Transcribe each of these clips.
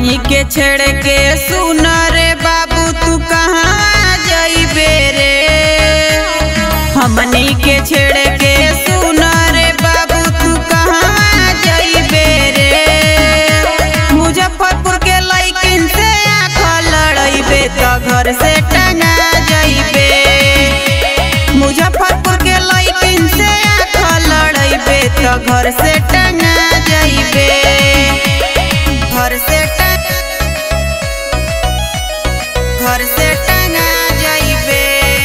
हमनी के छेड़ के सुन रे बाबू तू कहाँ जइबे रे हमनी के छेड़ के सुन रे बाबू तू कहाँ जइबे रे मुजफ्फरपुर के लइकिन से आँख लड़इबे तो घर से टंगा जइबे मुजफ्फरपुर के लइकिन से आँख लड़इबे तो घर से टंगा जइबे घर से टंग घर से टंगा जइबे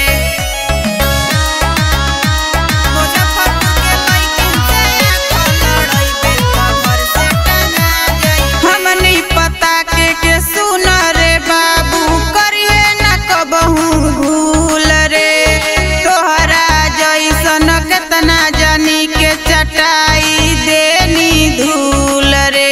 मुजफ्फरपुर के लइकिन से आँख लड़इबे तो घर से टंगा जइबे हमनी पता के के सुन रे बाबू करिए न कबहू भूल रे तोहरा जैसन केतना जानी के चटाई देनी धूल रे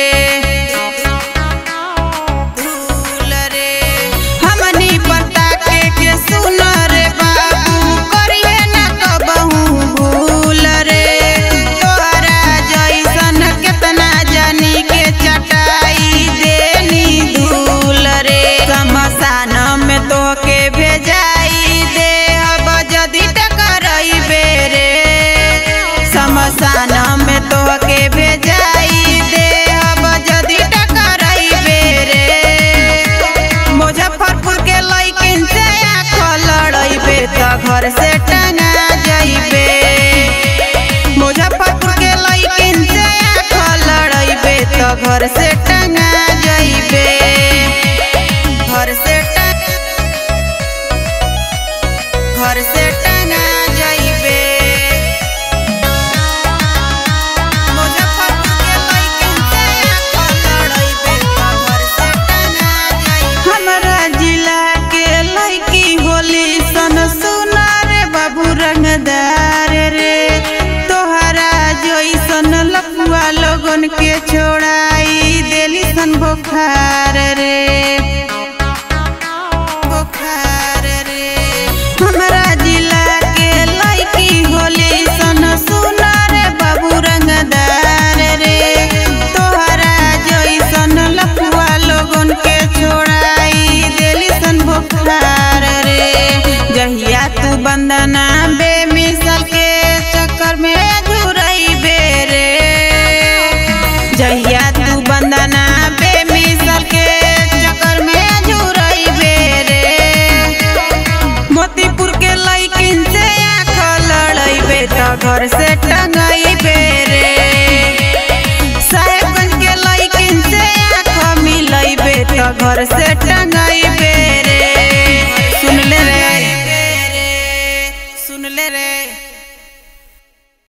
धूल रे हमनी पता के के सुन रे बाबू करिए न कबहू भूल रे तोहरा जैसन केतना जानी के चटाई देनी धूल रे शमशान में तोके भेजाई दे अब जदि टकरइबे रे शमशान में तोके भेजाई दे अब जदि टकरइबे रे मुजफ्फरपुर के लइकिन से आँख लड़इबे तो घर से टंगा जइबे मुजफ्फरपुर के लइकिन से आँख लड़इबे तो घर से टंगा जइबे घर से टंग घर से टंगा जइबे मुजफ्फरपुर के लइकिन से आँख लड़इबे तो घर से टंगा जइबे हमरा जिला के लइकी होली सन सुना रे बाबू रंगदार रे तोहरा जइसन लपुआ लोगन के छोड़ाई देली सन बुखार रे बुखार रे हमरा जिला के लइकी होली सन सुना रे बाबू रंगदार रे तोहरा जइसन लपुआ लोगन के छोड़ाई देली सन बुखार रे जहिया तू बंदना बेमिसल के चक्कर में झुरइबे रे जहिया तू बंदना बेमिसल के चक्कर में झुरइबे रे मोतीपुर के लइकिन से आँख लड़इबे तो घर से टंगइबे रे साहेबगंज के लइकिन से आँख मिलइबे तो घर से टंग